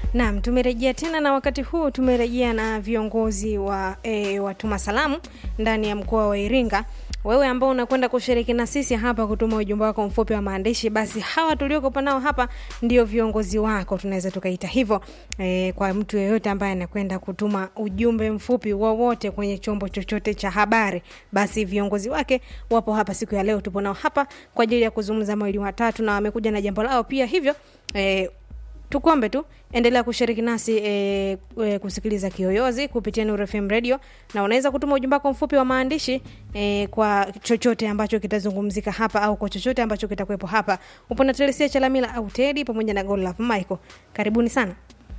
Naam, tumerejea tena na wakati huu tumerejea na viongozi wa e, watuma salamu ndani ya mkoa wa Iringa. Wewe ambao unakwenda kushiriki na sisi hapa kutuma ujumbe wako mfupi wa maandishi, basi hawa tuliokopa nao hapa ndio viongozi wako, tunaweza tukaita hivyo e, kwa mtu yeyote ambaye anakwenda kutuma ujumbe mfupi wowote kwenye chombo chochote cha habari, basi viongozi wake wapo hapa siku ya leo. Tupo nao hapa kwa ajili ya kuzungumza mawili watatu, na wamekuja na jambo lao pia, hivyo e, tukuombe tu endelea kushiriki nasi e, e, kusikiliza Kiyoyozi kupitia Nuru FM Radio, na unaweza kutuma ujumbe wako mfupi wa maandishi e, kwa chochote ambacho kitazungumzika hapa au kwa chochote ambacho kitakuwepo hapa. Upo na Telesia Chalamila au Tedi pamoja na Godlove Michael, karibuni sana.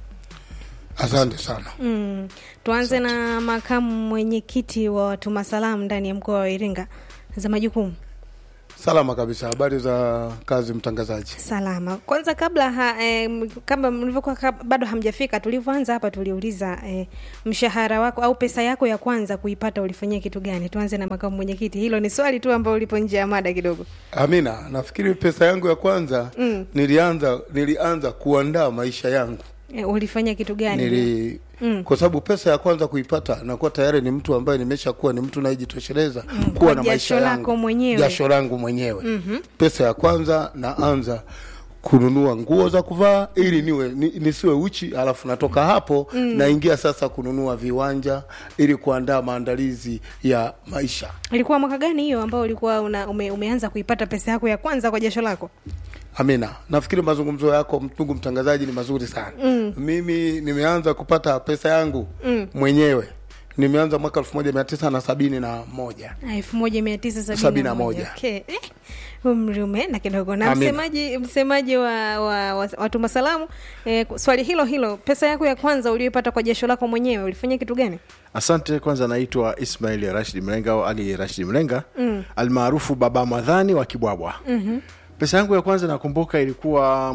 Asante sana. Mm, tuanze na makamu mwenyekiti wa watuma salamu ndani ya mkoa wa Iringa za majukumu Salama kabisa. Habari za kazi, mtangazaji? Salama. Kwanza kabla ha, eh, kama mlivyokuwa kab- bado hamjafika, tulivyoanza hapa tuliuliza eh, mshahara wako au pesa yako ya kwanza kuipata ulifanyia kitu gani? Tuanze na makamu mwenyekiti. Hilo ni swali tu ambalo lipo nje ya mada kidogo. Amina, nafikiri pesa yangu ya kwanza Mm. nilianza nilianza kuandaa maisha yangu Eh, ulifanya kitu gani? nili Mm. kwa sababu pesa ya kwanza kuipata nakuwa tayari ni mtu ambaye nimesha kuwa ni mtu nayejitosheleza kwa kuwa na maisha jasho yangu lako mwenyewe. jasho langu mwenyewe pesa ya kwanza naanza kununua nguo za kuvaa ili niwe ni, nisiwe uchi alafu natoka hapo naingia sasa kununua viwanja ili kuandaa maandalizi ya maisha Ilikuwa mwaka gani hiyo ambao ulikuwa una, ume, umeanza kuipata pesa yako ya kwanza kwa jasho lako? Amina, nafikiri mazungumzo yako ndugu mtangazaji ni mazuri sana. Mm. Mimi nimeanza kupata pesa yangu mm. mwenyewe nimeanza mwaka elfu moja mia tisa na sabini na moja elfu moja mia tisa Sabini sabini na na moja. moja. Okay. Eh, umri umeenda kidogo. Na Amina. msemaji msemaji wa, wa, wa watuma salamu eh, swali hilo hilo, pesa yako ya kwanza uliyoipata kwa jasho lako mwenyewe ulifanya kitu gani? Asante. Kwanza naitwa Ismail Rashid Mlenga au Ali Rashid Mlenga mm. almaarufu Baba Madhani wa Kibwabwa. mm-hmm. Pesa yangu ya kwanza nakumbuka ilikuwa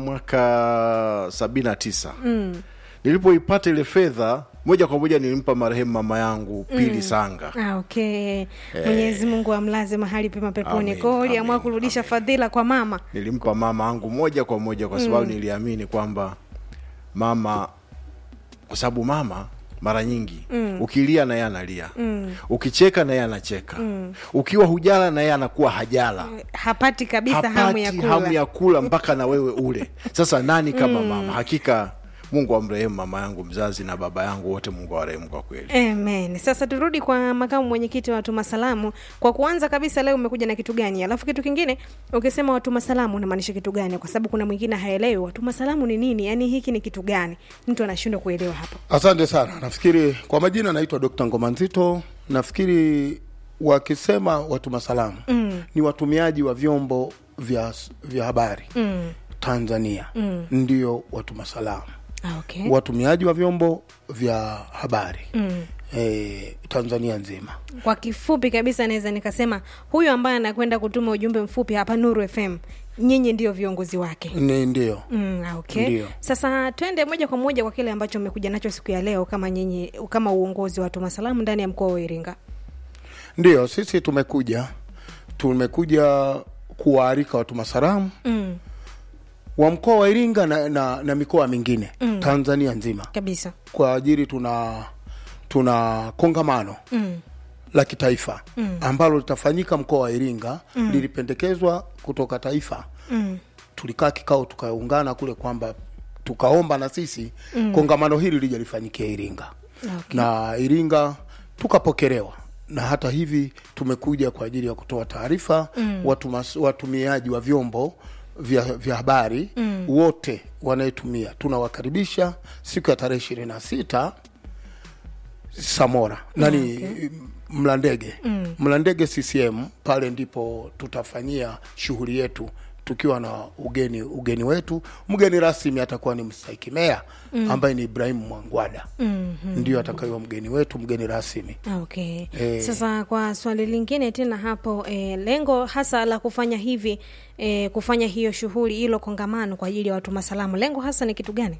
mwaka sabini na tisa mm. nilipoipata ile fedha moja kwa moja nilimpa marehemu mama yangu Pili Sanga. Ah, okay. Mwenyezi Mungu amlaze mahali pema peponi. Amin, Kwa hiyo uliamua amin, kurudisha amin. fadhila kwa mama. Nilimpa mama yangu moja kwa moja kwa sababu niliamini kwamba mama, kwa sababu mama mara nyingi mm. ukilia na yeye analia mm. ukicheka na yeye anacheka mm. ukiwa hujala na yeye anakuwa hajala Hapati kabisa hamu ya hapati kula. hamu ya kula mpaka na wewe ule. Sasa nani kama mama? Hakika Mungu amrehemu mama yangu mzazi na baba yangu wote, Mungu awarehemu kwa kweli. Amen. Sasa turudi kwa makamu mwenyekiti wa watuma salamu. Kwa kuanza kabisa, leo umekuja na kitu gani? Alafu kitu kingine, ukisema watuma salamu unamaanisha kitu gani? Kwa sababu kuna mwingine haelewi watuma salamu ni nini, yaani hiki ni kitu gani, mtu anashindwa kuelewa hapo. Asante sana. Nafikiri kwa majina naitwa Dr. Ngoma Nzito. Nafikiri wakisema watuma salamu mm. ni watumiaji wa vyombo vya, vya habari mm. Tanzania mm. ndio watuma salamu Ah, okay. watumiaji wa vyombo vya habari mm. e, Tanzania nzima. Kwa kifupi kabisa naweza nikasema huyu ambaye anakwenda kutuma ujumbe mfupi hapa Nuru FM, nyinyi ndio viongozi wake. Ni ndio Mm, ah, okay. Ndio. Sasa twende moja kwa moja kwa kile ambacho umekuja nacho siku ya leo kama nyinyi kama uongozi wa watuma salamu ndani ya mkoa wa Iringa. ndio sisi tumekuja tumekuja kuwaalika watuma salamu Mm, wa mkoa wa Iringa na, na, na mikoa mingine mm. Tanzania nzima kabisa. kwa ajili tuna tuna kongamano Mm. la kitaifa mm. ambalo litafanyika mkoa wa Iringa mm. lilipendekezwa kutoka taifa Mm. tulikaa kikao tukaungana kule kwamba tukaomba na sisi mm. kongamano hili lije lifanyikie Iringa Okay. na Iringa tukapokelewa na hata hivi tumekuja kwa ajili ya kutoa taarifa mm. watu watumiaji wa vyombo vya, vya habari mm. wote wanayetumia tunawakaribisha siku ya tarehe ishirini na sita Samora nani okay. Mlandege mm. Mlandege CCM pale ndipo tutafanyia shughuli yetu tukiwa na ugeni ugeni wetu. Mgeni rasmi atakuwa ni mstahiki meya mm. ambaye ni Ibrahim Mwangwada mm-hmm. ndio atakayewa mgeni wetu, mgeni rasmi. Okay. Eh. Sasa kwa swali lingine tena hapo eh, lengo hasa la kufanya hivi eh, kufanya hiyo shughuli hilo kongamano kwa ajili ya watuma salamu, lengo hasa ni kitu gani?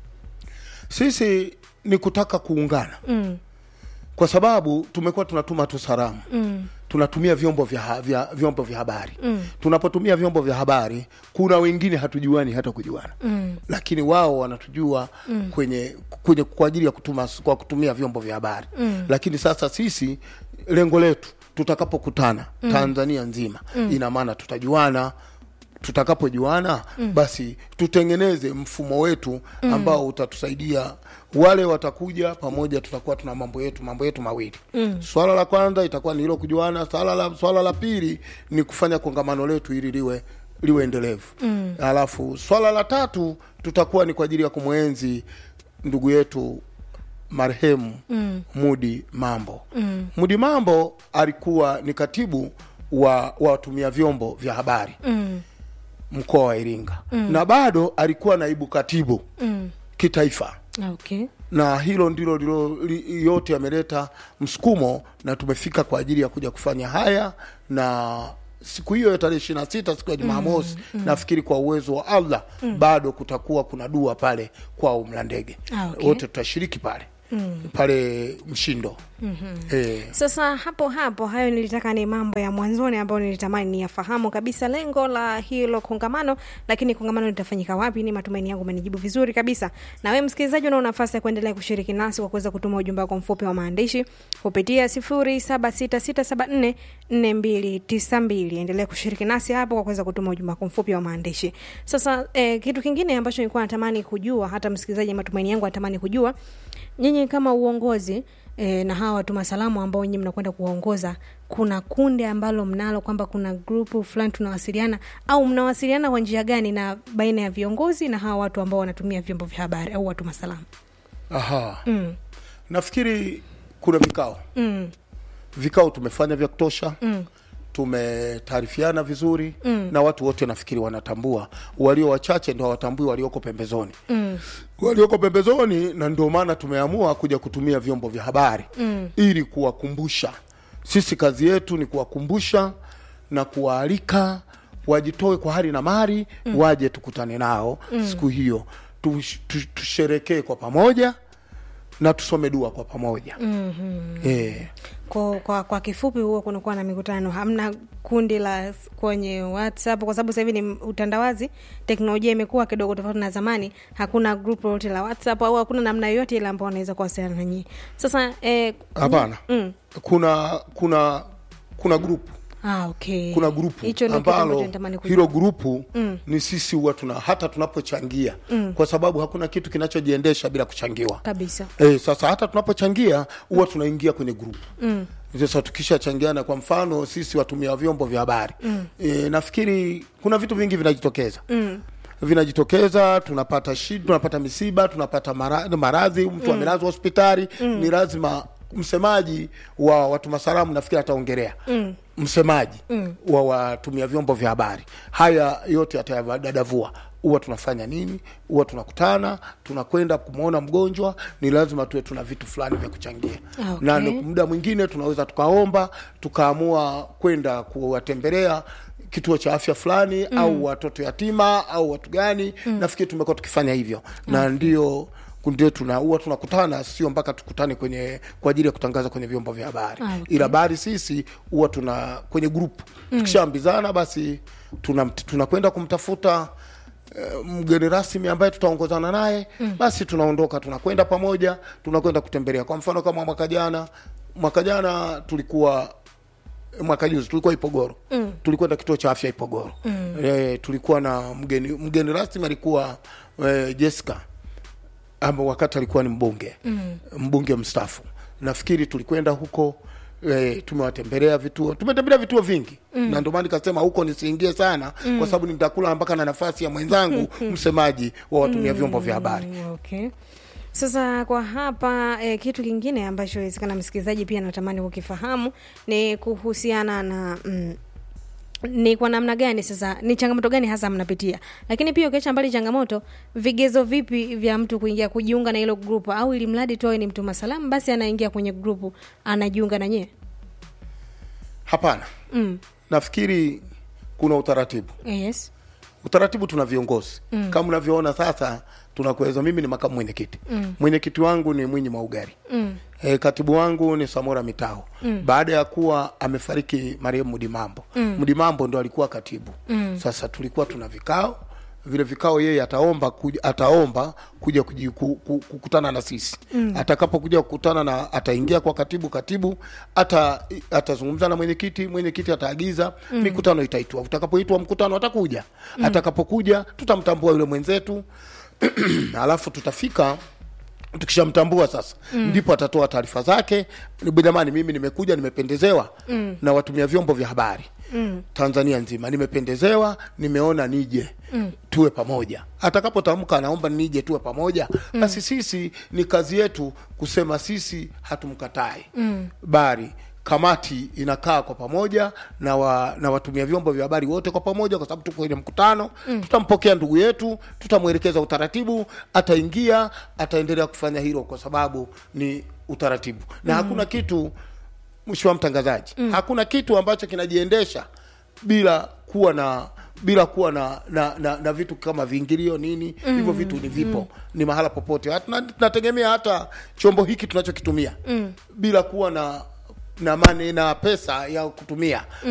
Sisi ni kutaka kuungana Mm. kwa sababu tumekuwa tunatuma tu salamu Mm. tunatumia vyombo vya, ha- vya vyombo vya habari mm. tunapotumia vyombo vya habari kuna wengine hatujuani hata kujuana mm. lakini wao wanatujua mm. kwenye kwenye kwa ajili ya kutuma kwa kutumia vyombo vya habari mm. lakini sasa sisi lengo letu tutakapokutana mm. tanzania nzima mm. ina maana tutajuana tutakapojuana mm. basi tutengeneze mfumo wetu ambao utatusaidia wale watakuja pamoja tutakuwa tuna mambo yetu mambo yetu mawili mm. swala la kwanza itakuwa ni hilo kujuana swala la, swala la pili ni kufanya kongamano letu ili liwe liwe endelevu mm. alafu swala la tatu tutakuwa ni kwa ajili ya kumwenzi ndugu yetu marehemu mm. Mudi Mambo mm. Mudi Mambo alikuwa ni katibu wa wa watumia vyombo vya habari Mm. mkoa wa Iringa mm. na bado alikuwa naibu katibu Mm. kitaifa Okay. na hilo ndilo ndilo li- yote yameleta msukumo na tumefika kwa ajili ya kuja kufanya haya na siku hiyo ya tarehe ishiri na sita siku ya jumamosi mm, mm. nafikiri kwa uwezo wa allah mm. bado kutakuwa kuna dua pale kwa umlandege Ah, okay. wote tutashiriki pale mm. pale mshindo mm-hmm. e, Sasa hapo hapo, hayo nilitaka ni mambo ya mwanzoni ambayo nilitamani niyafahamu kabisa lengo la hilo kongamano, lakini kongamano litafanyika wapi? Ni matumaini yangu umenijibu vizuri kabisa. Na wewe msikilizaji, una nafasi ya kuendelea kushiriki nasi kwa kuweza kutuma ujumbe wako mfupi wa maandishi kupitia 0766744292. Endelea kushiriki nasi hapo kwa kuweza kutuma ujumbe wako mfupi wa maandishi. Sasa eh, kitu kingine ambacho nilikuwa natamani kujua, hata msikilizaji, matumaini yangu anatamani kujua nyinyi kama uongozi e, na hawa watuma salamu ambao nyinyi mnakwenda kuwaongoza, kuna kundi ambalo mnalo kwamba kuna grupu fulani tunawasiliana, au mnawasiliana kwa njia gani na baina ya viongozi na hawa watu ambao wanatumia vyombo vya habari au watuma salamu? aha mm. nafikiri kuna vikao Mm. vikao tumefanya vya kutosha mm. tumetaarifiana vizuri mm. na watu wote nafikiri wanatambua walio wachache ndo hawatambui walioko pembezoni Mm. walioko pembezoni na ndio maana tumeamua kuja kutumia vyombo vya habari mm. ili kuwakumbusha sisi kazi yetu ni kuwakumbusha na kuwaalika wajitoe kwa hali na mali mm. waje tukutane nao mm. siku hiyo tush- tush- tusherekee kwa pamoja na tusome dua kwa pamoja mm-hmm. e, Kwa, kwa, kwa kifupi huo kunakuwa na mikutano, hamna kundi la kwenye WhatsApp kwa sababu sasa hivi ni utandawazi, teknolojia imekuwa kidogo tofauti na zamani. Hakuna group lolote la WhatsApp au hakuna namna yoyote ile ambao wanaweza kuwasiliana na nyinyi. Sasa eh, hapana mm. kuna kuna kuna grupu Ah, okay. kuna grupu hicho ndio kitu ambacho ambalo natamani kujua. hilo grupu mm. ni sisi huwa tuna hata tunapochangia mm. kwa sababu hakuna kitu kinachojiendesha bila kuchangiwa kabisa e, sasa hata tunapochangia huwa tunaingia kwenye grupu mm. sasa tukishachangiana kwa mfano sisi watumia vyombo vya habari mm. e, nafikiri kuna vitu vingi vinajitokeza mm vinajitokeza tunapata shida tunapata misiba tunapata mara- maradhi mtu amelazwa hospitali ni lazima msemaji wa watuma salamu nafikiri ataongelea mm. msemaji mm. wa watumia vyombo vya habari haya yote atayadadavua huwa tunafanya nini huwa tunakutana tunakwenda kumwona mgonjwa ni lazima tuwe tuna vitu fulani vya kuchangia Okay. na ni- muda mwingine tunaweza tukaomba tukaamua kwenda kuwatembelea kituo cha afya fulani mm. au watoto yatima au watu gani mm. nafikiri tumekuwa tukifanya hivyo na ndio ndio tuna huwa tunakutana sio mpaka tukutane kwenye kwa ajili ya kutangaza kwenye vyombo vya habari Ah, okay. ila habari sisi huwa tuna kwenye grupu mm. tukishaambizana basi tunakwenda tuna tunakwenda kumtafuta eh, mgeni rasmi ambaye tutaongozana naye mm. basi tunaondoka tunakwenda pamoja tunakwenda kutembelea kwa mfano kama mwaka jana mwaka jana tulikuwa mwaka juzi tulikuwa Ipogoro mm. tulikwenda kituo cha afya Ipogoro mm. e, tulikuwa na mgeni mgeni rasmi alikuwa e, Jessica ama wakati alikuwa ni mbunge mm. mbunge mstaafu nafikiri tulikwenda huko E, tumewatembelea vituo tumetembelea vituo vingi mm. na ndio maana nikasema huko nisiingie sana mm. kwa sababu nitakula mpaka na nafasi ya mwenzangu msemaji wa watumia vyombo vya habari Mm, okay sasa kwa hapa eh, kitu kingine ambacho wezekana msikilizaji pia natamani kukifahamu ni kuhusiana na mm, ni kwa namna gani sasa ni changamoto gani hasa mnapitia lakini pia ukiacha mbali changamoto vigezo vipi vya mtu kuingia kujiunga na hilo grupu au ili mradi tu awe ni mtuma salamu basi anaingia kwenye grupu anajiunga na nyie hapana mm. nafikiri kuna utaratibu yes utaratibu tuna viongozi mm. kama unavyoona sasa tunakuweza mimi ni makamu mwenyekiti mm. mwenyekiti wangu ni mwinyi maugari mm. e, katibu wangu ni samora mitao mm. baada ya kuwa amefariki marehemu mudimambo mm. mudimambo ndo alikuwa katibu mm. sasa tulikuwa tuna vikao vile vikao yeye ataomba kuja, ataomba kuja kuji, ku, ku, kukutana na sisi mm. atakapokuja kukutana na ataingia kwa katibu katibu ata atazungumza na mwenyekiti mwenyekiti ataagiza mm. mikutano itaitwa utakapoitwa mkutano atakuja mm. atakapokuja tutamtambua yule mwenzetu alafu tutafika tukishamtambua sasa mm. ndipo atatoa taarifa zake jamani mimi nimekuja nimependezewa mm. na watumia vyombo vya habari mm. tanzania nzima nimependezewa nimeona nije mm. tuwe pamoja atakapotamka anaomba nije tuwe pamoja mm. basi sisi ni kazi yetu kusema sisi hatumkatai mm. bari kamati inakaa kwa pamoja na wa, na watumia vyombo vya habari wote kwa pamoja, kwa sababu tuko kwenye mkutano mm. Tutampokea ndugu yetu, tutamwelekeza utaratibu, ataingia, ataendelea kufanya hilo kwa sababu ni utaratibu na mm. hakuna kitu mheshimiwa mtangazaji mm. hakuna kitu ambacho kinajiendesha bila kuwa na bila kuwa na na, na, na vitu kama viingilio nini mm. hivyo vitu ni vipo mm. ni mahala popote hata tunategemea hata chombo hiki tunachokitumia mm. bila kuwa na na mane na pesa ya kutumia